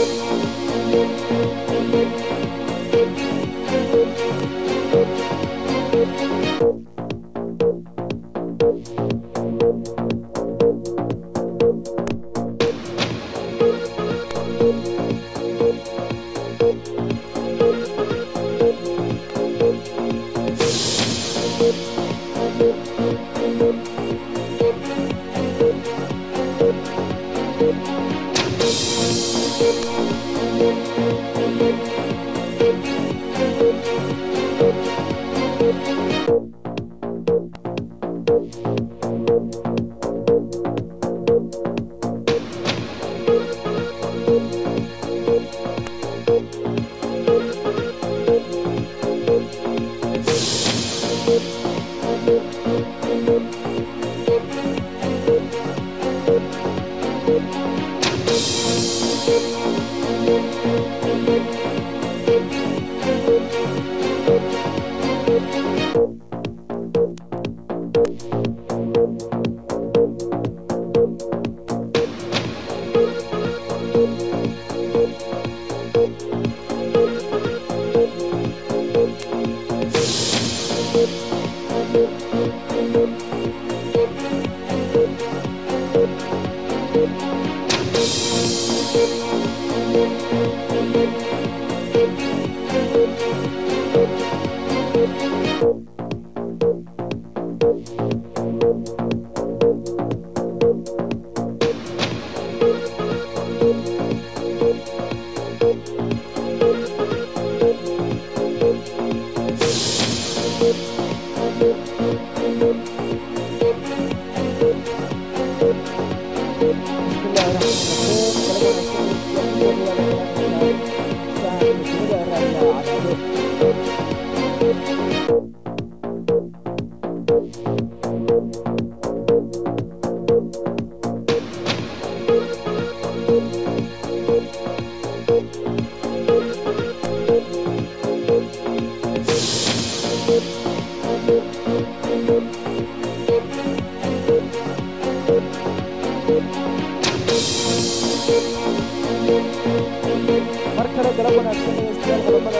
mar kale galab wanaagsan dhegeystayaal qodobada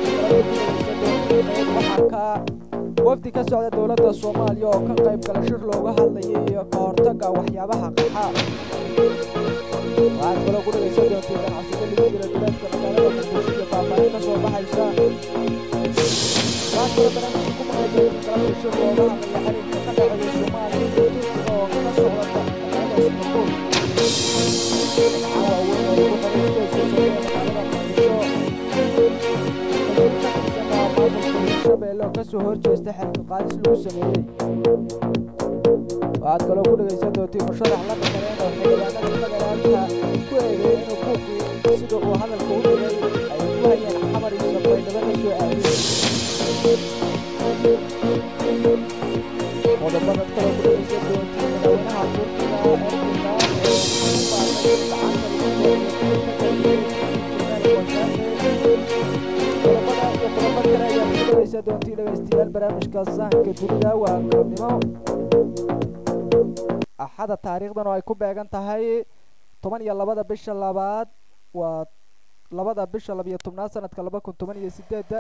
barnaamijka waxaa ka wafdi ka socda dowladda soomaaliya oo ka qayb gala shir looga hadlayay iyo ka hortagga waxyaabaha qaxa waxaad kaloo ku dhegeysan doontiin ganacsiga lagu jira duleedka magaalada muqdisho iyo faahfaahin ka soo baxaysa waxaad kaloo barnaamijka ku maqli doontiin galabta shir looga hadlaya xiriirka ka dhexeeya soomaaliya iyo turkiga oo ka socda magaalada istanbul shabeelle oo kasoo horjeesta xilka qaadis lagu sameeyey waxaad kaloo ku dhegaysan doontiin musharax la dhaqaneen oo xildhibaanada federaalka ku eedeeyay inuu buuqii sida uu hadalka u dhigay ay ku hayeen xamar iyo sabaydhabo la soo aadiyey qodobadaad kaloo ku dhegaysan doontiin madaxweynaha turkiga erdogan oo ku baaqay gacanta lagu soo qodobada iyo qodobo kale ayaad ku dhegaysan doontiin dhegaystayaal barnaamijka sahanka dunida waa galabnimo axada taariikhdan oo ay ku beegan tahay toban iyo labada bisha labaad waa labada bisha labiyo tobnaad sanadka laba kun toban iyo sideedda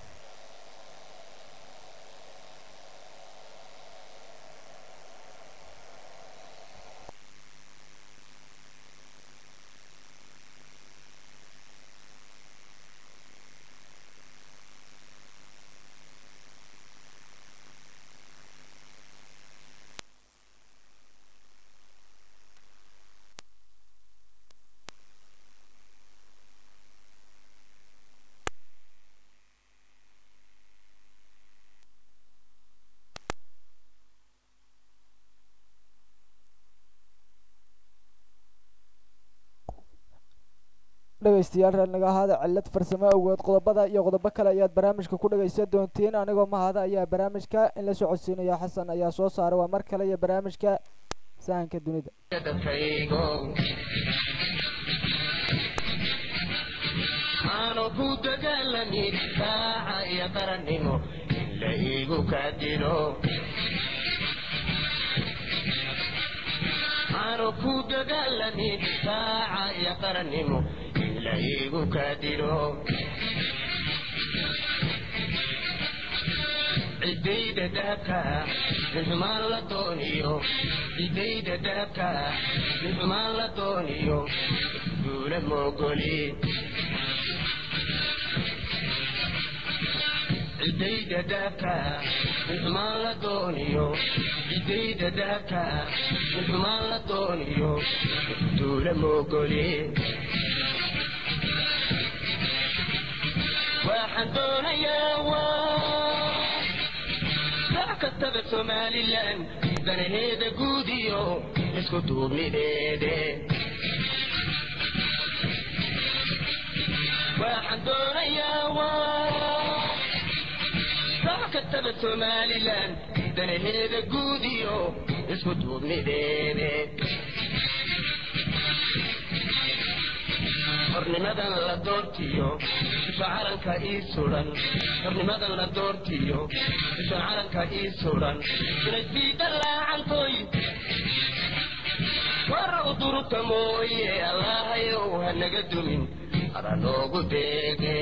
dhegaystayaal reernaga ahaada cillad farsamo awgeed qodobada iyo qodobo kale ayaad barnaamijka ku dhegaysan doontiin anigoo mahada ayaa barnaamijka in la socodsiinaya xasan ayaa soo saaray waa mar kale iyo barnaamijka sahanka dunida aanu ku dagaalamin daaca iyo qarannimo in la iigu kaadilo aanu ku dagaalamin daaca iyo qarannimo in ila igu kaadiro cidayda dahabka ninxumaan la dooniyo cidayda dahabka ninxumaan la dooniyo duula moogoli cidayda dahabka ninxumaan la dooniyo cidayda dahabka ninxumaan la dooniyo duula moogoli waxaan doonayaa waa sac kastaba somalilan danaheeda guud iyo isku duubnideede waxaan doonayaa waa sac kastaba somalilan danaheeda guud iyo isku duubnideede hornimadan la doortiyo isha calanka ii sudan hornimadan la doortiyo isha calanka ii sudan inaysiida laacantoy war u durta mooye allahayow ha naga dumin ada noogu deege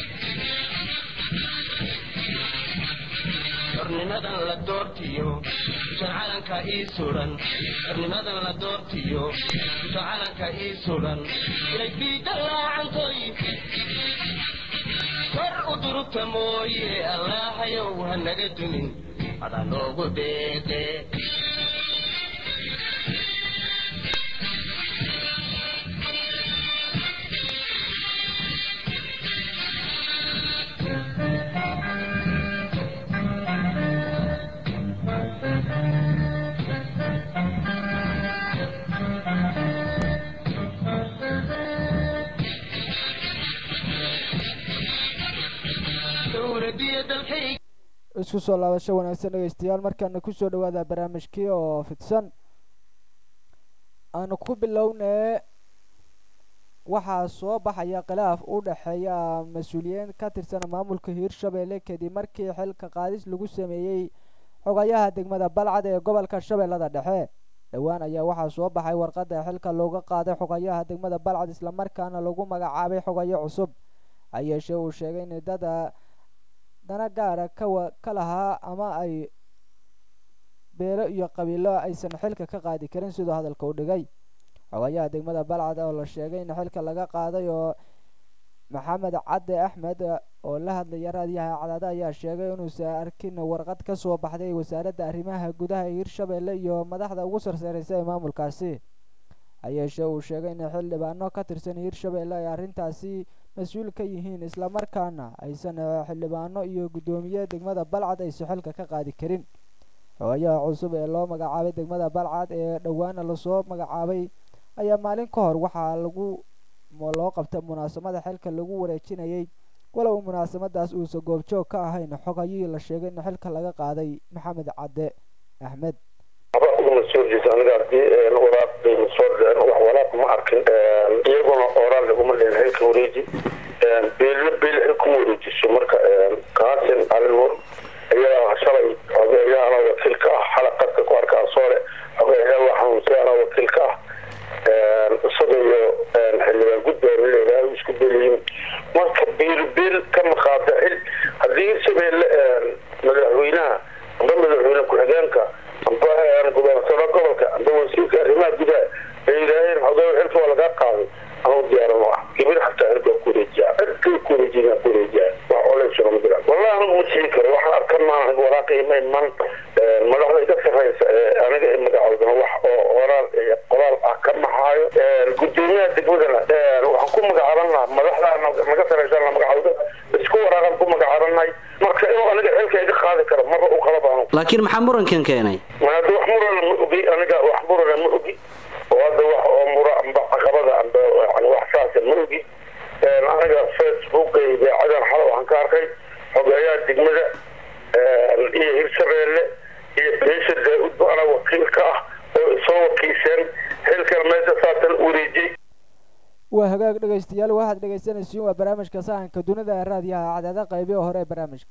hornimadan la doortiyo isha calanka ii sudan hornimadan la doortiyo isha calanka ii sudan inay fiida laacantoy war u durugta mooye allahayow ha naga dumin ada noogu deeqe dowladiyo dalkayga isku soo laabasho wanaagsan dhegeystayaal markaana kusoo dhawaada barnaamijkii oo fidsan aanu ku bilownee waxaa soo baxaya khilaaf u dhexeeya mas-uuliyiin ka tirsan maamulka hiirshabelle kadib markii xilka qaadis lagu sameeyey xogayaha degmada balcad ee gobolka shabeellada dhexe dhowaan ayaa waxaa soo baxay warqadda xilka looga qaaday xogayaha degmada balcad islamarkaana lagu magacaabay xogayo cusub hayeeshee uu sheegay in dada dana gaara kawa ka lahaa ama ay beelo iyo qabiilo aysan xilka ka qaadi karin siduu hadalka u dhigay xogayaha degmada balcad oo la sheegay in xilka laga qaaday oo maxamed cadde axmed oo la hadlaya raadiyaha cadaada ayaa sheegay inuusan arkin warqad ka soo baxday wasaaradda arrimaha gudaha hiirshabelle iyo madaxda ugu sarsaareysa ee maamulkaasi hayeeshee uu sheegay in xildhibaano ka tirsan hiirshabelle ay arrintaasi mas-uul ka yihiin islamarkaana aysan xildhibaano iyo guddoomiye degmada balcad aysan xilka ka qaadi karin xogayaha cusub ee loo magacaabay degmada balcad ee dhowaana lasoo magacaabay ayaa maalin ka hor waxaa lagu loo qabtay munaasabada xilka lagu wareejinayay walow munaasabadaas uusan goobjoog ka ahayn xogayihii la sheegay in xilka laga qaaday maxamed cadde axmed mas-uulkiisa aniga hadii waraaq bayna soo dhicin wax walaaq ma arkin iyaguna oraal laguma dhihin xilka wareeji beelna beel xil kuma wareejiso marka kaasin alinur iyadaa shalay xogeeyaana wakiilka ah xalaqadka ku arkaa soole xogeeyaa waa xanuunsayaana wakiilka ah isaga iyo xildhibaan gudbaana leedahay isku beliyin marka beel beel ka maqaada xil haddii hirshabeelle madaxweynaha amba madaxweyne ku-xigeenka amba gobernatoro gobolka amba wasiirka arrimaha gudaha ay yidhaaheen xogeeyo xilka waa lagaa qaaday anuu diyaaran u ah gibir xataa xilka ku wareejiya cidkay ku wareejiyaa ku wareejiyaa wax oleysuna ma jiraan wallahi anigu ma siin karo waxaan arkan maan waraaqii ma iman madaxda iga sarreysa ee aniga i magacoodana wax oo oraal qoraal ah ka maxaayo gudoomiyaha degmadana waxaan ku magacaaban lahaa madaxda naga sarreysa la magacooda isku waraaqan ku magacaabannahay marka inuu aniga xilka iga qaadi karo marba u qalab anu laakiin maxaa murankan keenay hadda wax murana ma ogi aniga wax murana ma ogi oo hadda wax oo mura amba caqabada amba yani wax saasa ma ogi aniga facebooka idaacadan xala waxaan ka arkay xogeeyaha degmada iyo hirshabeelle iyo beesha daa-udba ana wakiilka ah oo isoo wakiisheen xilkana meesha saatan wareejiyey waa hagaag dhegeystayaal waxaad dhegeysanaysiin waa barnaamijka sahanka dunida ee raadiyaha cadaada qaybihi hore ee barnaamijka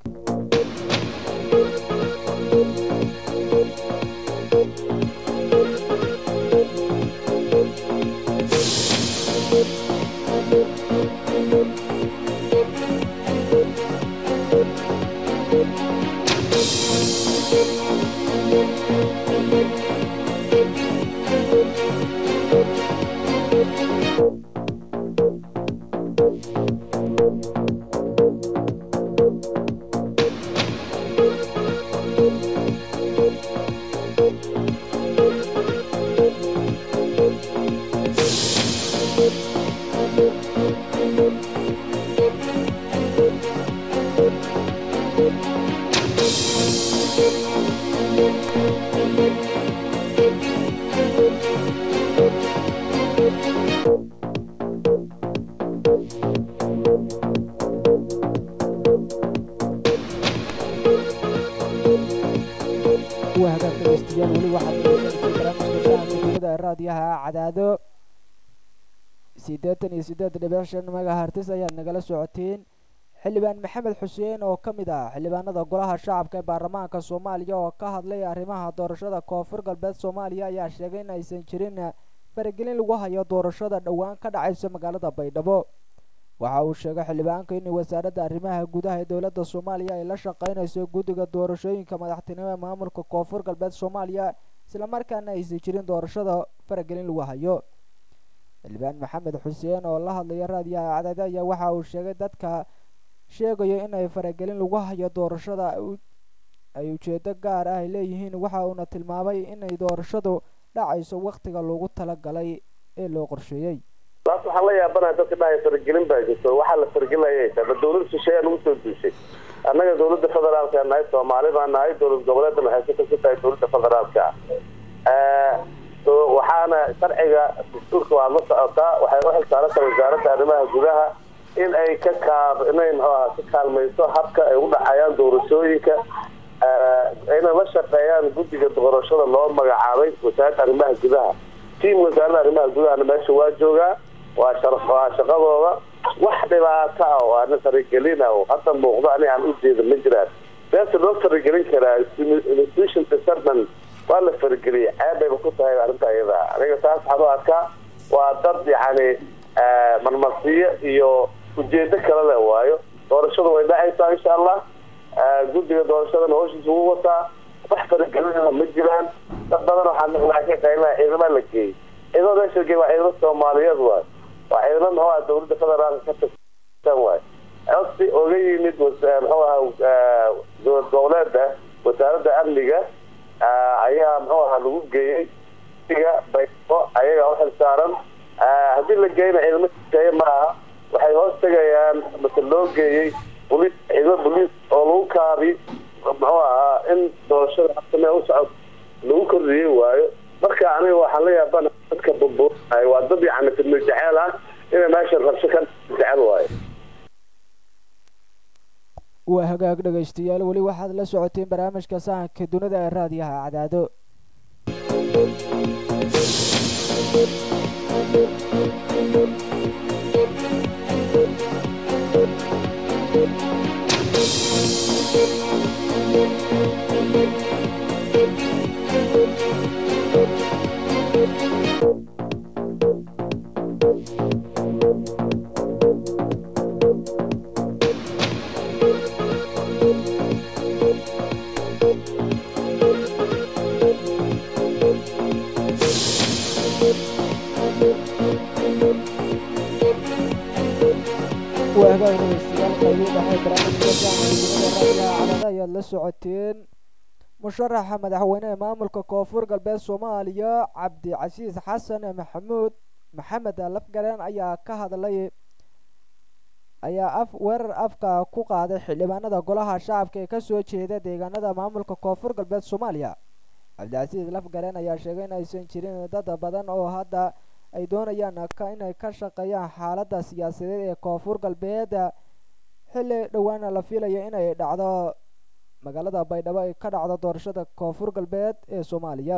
kuwa hagaag dhegeystayaal weli waxaad dhegeysanaysa barnaamijka shacabka dowlada raadiyaha cadaado siddeetan iyo siddeed dhibic shan megahertis ayaad nagala socoteen xildhibaan maxamed xuseen oo ka mid ah xildhibaanada golaha shacabka ee baarlamaanka soomaaliya oo ka hadlay arrimaha doorashada koonfur galbeed soomaaliya ayaa sheegay in aysan jirin faragelin lagu hayo doorashada dhowaan ka dhacaysa magaalada baydhabo waxa uu sheegay xildhibaanka in wasaaradda arrimaha gudaha ee dowladda soomaaliya ay la shaqeynayso guddiga doorashooyinka madaxtinimo ee maamulka koonfur galbeed soomaaliya islamarkaana aysan jirin doorashada faragelin lagu hayo xildhibaan maxamed xuseen oo la hadlaya raadiyaha cadaade ayaa waxa uu sheegay dadka sheegayo inay faragelin lagu hayo doorashada ay ujeedo gaar ah ay leeyihiin waxa uuna tilmaamay inay doorashadu dhacayso wakhtiga loogu talagalay ee loo qorsheeyey laas waxaan la yaabanaha dadka dhahay faragelin baa jirto waxaa la faragelinaya ba dawlad shisheeyaa nagu soo duushay annaga dawladda federaalka nahay soomaali baa nahay dowlad goboleedna waxay ka tirsan tahay dowladda federaalka ah waxaana sharciga dastuurka waa la socotaa waxay u xilsaarantahay wasaaradda arrimaha gudaha in ay ka kaab inay mxuaha ka kaalmayso habka ay u dhacayaan doorashooyinka inay la shaqeeyaan guddiga doorashada loo magacaabay wasaaradda arrimaha gudaha tiam wasaaradda arrimaha gudahana meesha waa joogaa waa waa shaqadooda wax dhibaato ah oo ana faragelina oo hadda muuqdo ani aan ujeeda ma jiraan beesa loo faragelin karaa institution disarman waa la farageliyay ceebayba ku tahay arrinta iyada aniga saas waxaan u arkaa waa dad yacni marmarsiyo iyo ujeedo kale le waayo doorashadu way dhacaysaa insha allah guddiga doorashadana howshiisa ugu wataa wax faragelinana ma jiraan dad badan waxaa maqlaa ka qaylaa ciidama la geeyey ciidamada meesha la geeyey waa ciidamo soomaaliyeed waay waa ciidamo muxuu aha dowladda federaalka ka tirsan waay codsi oga yimid muxuu ahaa dowlad goboleeda wasaaradda amniga ayaa muxuu ahaa lagu geeyey iga baybo ayaga u xilsaaran haddii la geeyna ciidamo shisheeye ma aha waxay hoos tegayaan mase loo geeyey boliis ciidamo boliis oo lagu kaabi muxuu ahaa in doorashada habsamee u socod lagu kordhiyey waayo marka aniga waxaan la yaabana dadka burburay waa dad yacni fidno jeceel ah inay meesha rabsho ka jecel waayo waa hagaag dhegaystayaal weli waxaad la socoteen barnaamijka sahanka dunida ee raadiyaha cadaado waa hagaag dhegaystayaal qaybihii dhexe barnaamijka sahanka dunida raadiyaha cadaado ayaad la socoteen musharaxa madaxweyne ee maamulka koonfur galbeed soomaaliya cabdicasiis xasan maxamuud maxamed lafgaleen ayaa ka hadlay ayaa af weerar afka ku qaaday xildhibaanada golaha shacabka ee kasoo jeeda deegaanada maamulka koonfur galbeed soomaaliya cabdicasiis lafgaleen ayaa sheegay in aysan jirin dad badan oo hadda ay doonayaan inay ka shaqeeyaan xaaladda siyaasadeed ee koonfur galbeed xilli dhowaana la filayo inay dhacdo magaalada baydhabo ay ka dhacdo doorashada koonfur galbeed ee soomaaliya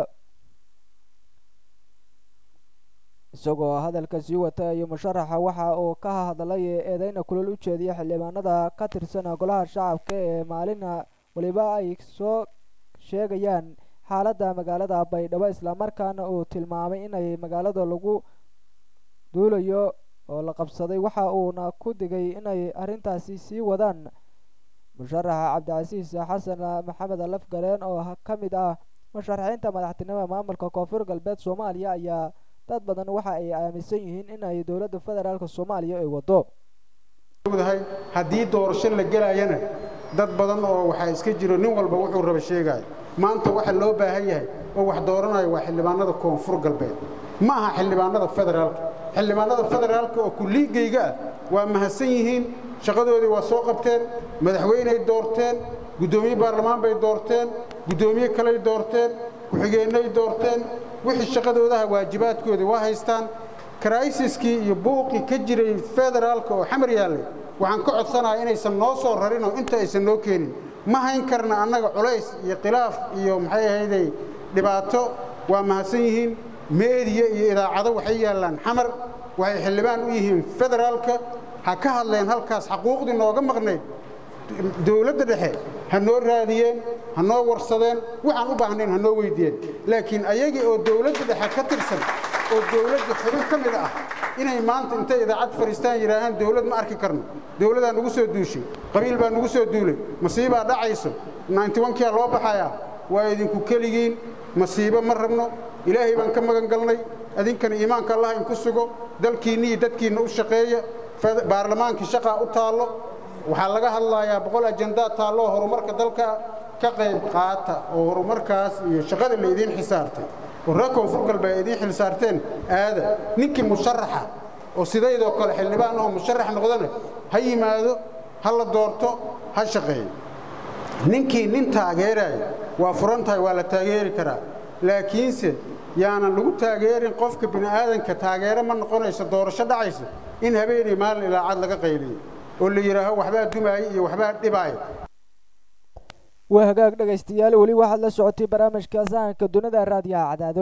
isagoo hadalka sii wata iyo musharaxa waxa uu ka hadlay eedeyna kulol u jeediya xildhibaanada ka tirsan golaha shacabka ee maalina weliba ay soo sheegayaan xaaladda magaalada baydhabo islamarkaana uu tilmaamay inay magaalada lagu duulayo oo la qabsaday waxa uuna ku digay inay arrintaasi sii wadaan musharaxa cabdicasiis xasan maxamed lafgaleen oo ka mid ah musharaxiinta madaxtinimada maamulka koonfur galbeed soomaaliya ayaa dad badan waxa ay aaminsan yihiin in ay dowladda federaalk soomaaliya ay wado haddii doorasho la gelayana dad badan oo waxaa iska jiro nin walba wuxuu raba sheegaayo maanta waxa loo baahan yahay oo wax dooranayo waa xildhibaanada koonfur galbeed ma aha xildhibaanada federaalka xildhibaanada federaalka oo kulliigayga ah waa mahadsan yihiin shaqadoodii waa soo qabteen madaxweyney doorteen guddoomiye baarlamaan bay doorteen guddoomiye kaley doorteen ku-xigeennay doorteen wixii shaqadoodaha waajibaadkoodii waa haystaan karaisiskii iyo buuqii ka jiray federaalka oo xamar yaallay waxaan ka codsanayaa inaysan noo soo rarin oo inta aysan noo keenin ma hayn karna annaga culays iyo khilaaf iyo maxay ahayday dhibaato waa mahadsan yihiin meediya iyo idaacado waxay yaallaan xamar waxay xildhibaan u yihiin federaalka ha ka hadleen halkaas xaquuqdii nooga maqnayd dowladda dhexe ha noo raadiyeen ha noo warsadeen waxaan u baahnayn ha noo weyddiiyeen laakiin ayagii oo dowladda dhexe ka tirsan oo dowladda xubin ka mid ah inay maanta intay idaacad fadhiistaan yidhaahaan dowlad ma arki karno dowladaa nugu soo duushay qabiil baa nugu soo duulay masiibaa dhacayso nyntiwankiyaa loo baxayaa waa idinku keligiin masiibo ma rabno ilaahay baan ka magan galnay idinkana iimaanka allah inku sugo dalkiinna iyo dadkiinna u shaqeeya baarlamaankii shaqaa u taallo waxaa laga hadlayaa boqol ajandaa taalloo horumarka dalka ka qayb qaata oo horumarkaas iyo shaqada la idiin xisaartay oo reer koonfur galbeed ay idiin xilsaarteen aada ninkii musharaxa oo sidaydoo kale xildhibaan oo musharax noqdana ha yimaado ha la doorto ha shaqeeyo ninkii nin taageeraya waa furan tahay waa la taageeri karaa laakiinse yaanan lagu taageerin qofka bini'aadanka taageero ma noqonayso doorasho dhacaysa in habeenay maalin ilaacad laga qayliyo oo la yidhaaho waxbaa dumaaya iyo waxbaa dhibaaya waa hagaag dhegaystayaal weli waxaad la socotay barnaamijka sahanka dunida raadiyaha cadaado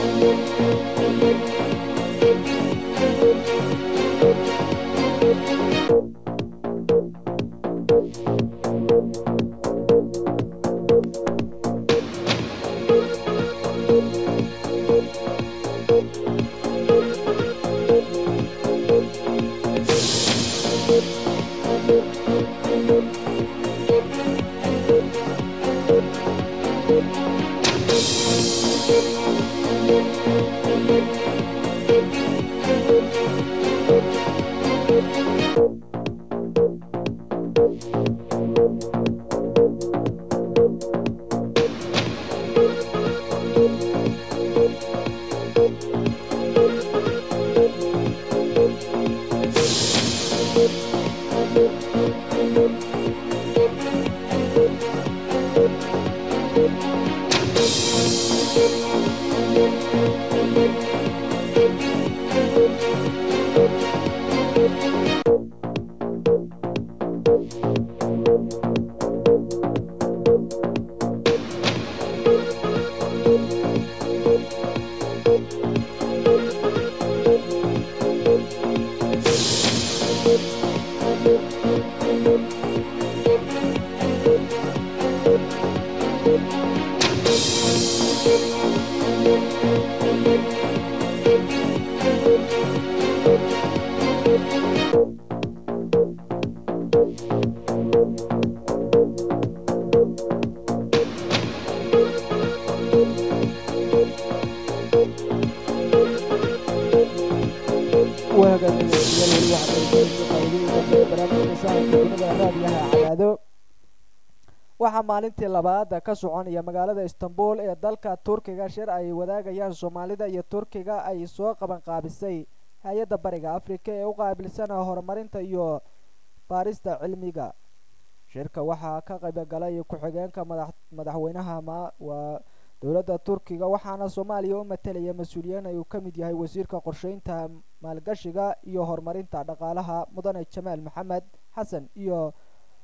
waxaa maalintii labaad ka soconaya magaalada istanbul ee dalka turkiga shir ay wadaagayaan soomaalida iyo turkiga ay soo qaban qaabisay hay-adda bariga afrika ee u qaabilsan horumarinta iyo baarista cilmiga shirka waxaa ka qaybgalay ku-xigeenka madaxweynaha waa dowladda turkiga waxaana soomaaliya u matalaya mas-uuliyiin ay uu ka mid yahay wasiirka qorsheynta maalgashiga iyo horumarinta dhaqaalaha mudane jamaal maxamed xasan iyo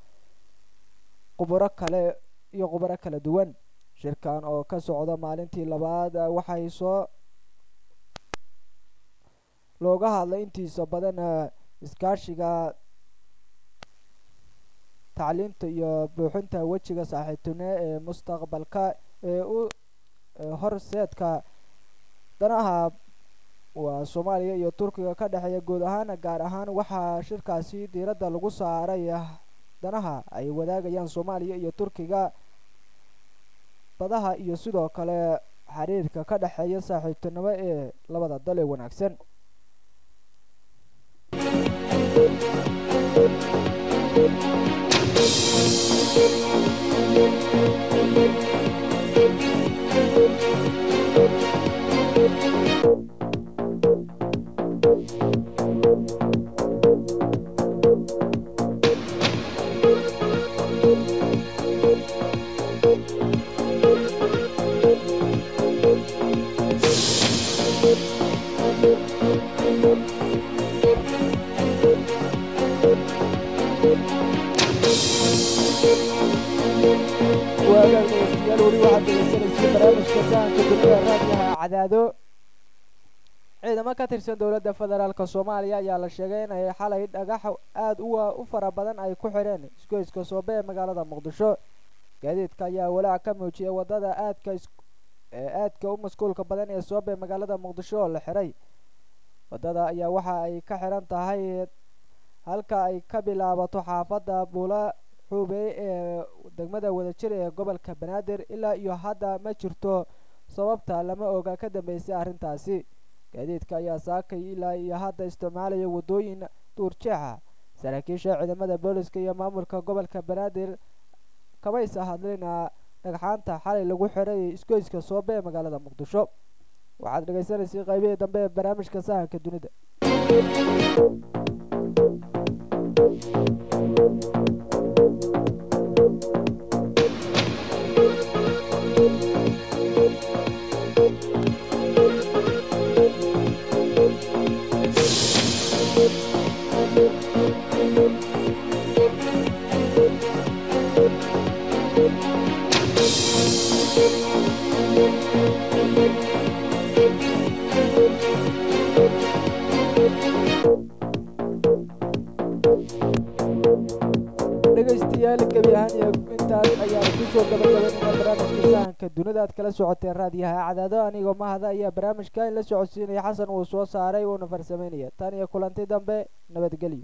qubaro kale iyo khubaro kala duwan shirkan oo ka socda maalintii labaad waxay soo looga hadlay intiisa badan iskaashiga tacliinta iyo buuxinta wejiga saaxiibtinimo ee mustaqbalka ee u horseedka danaha waa soomaaliya iyo turkiga ka dhexeeya guud ahaan gaar ahaan waxaa shirkaasi diiradda lagu saaray danaha ay wadaagayaan soomaaliya iyo turkiga badaha iyo sidoo kale xiriirka ka dhexeeya saaxiibtinimo ee labada dal ee wanaagsan Thank you. waagaan dhegeystayaal weli waxaad degeysanaysay barnaamijka sahanka dunida raadiyaha cadaado ciidamo ka tirsan dowladda federaalk soomaaliya ayaa la sheegay in ay xalay dhagax aada u fara badan ay ku xidheen isgoyska soobe ee magaalada muqdisho gaadiidka ayaa walaac ka muujiyay wadada aadka aadka u masquulka badan ee soobe magaalada muqdisho oo la xiray wadada ayaa waxa ay ka xiran tahay halka ay ka bilaabato xaafadda buula xuubey ee degmada wadajir ee gobolka banaadir ilaa iyo hadda ma jirto sababta lama oga ka dambeysay arrintaasi gaadiidka ayaa saakay ilaa iyo hadda isticmaalaya waddooyin duurjeexa saraakiisha ciidamada booliska iyo maamulka gobolka banaadir kamaysa hadlina dhagxaanta xalay lagu xiray isgoyska soobe ee magaalada muqdisho waxaad dhegaysanaysay qaybihii dambe ee barnaamijka sahanka dunida dhegeystayaal gebi ahaan iyo intaas ayaan kusoo gabagabaynayna barnaamijka sahanka dunida aad kala socoteen raadiyaha cadaado anigoo mahada ayaa barnaamijka in la socodsiinaya xasan uu soo saaray uuna farsameynaya tan iyo kulanti dambe nabadgelyo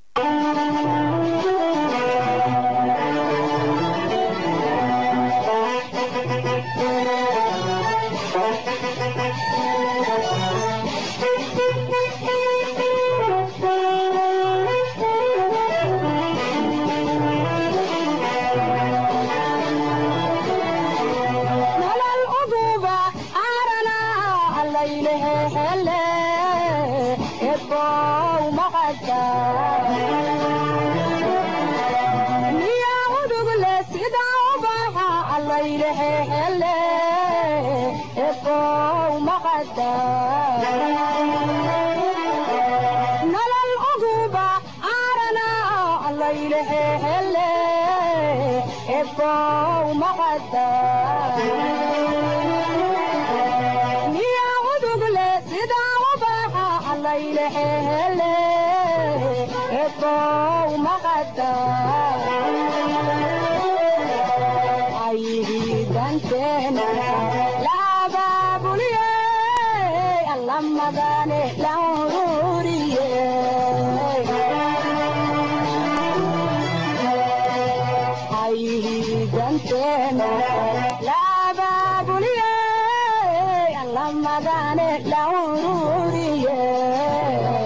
la ururiye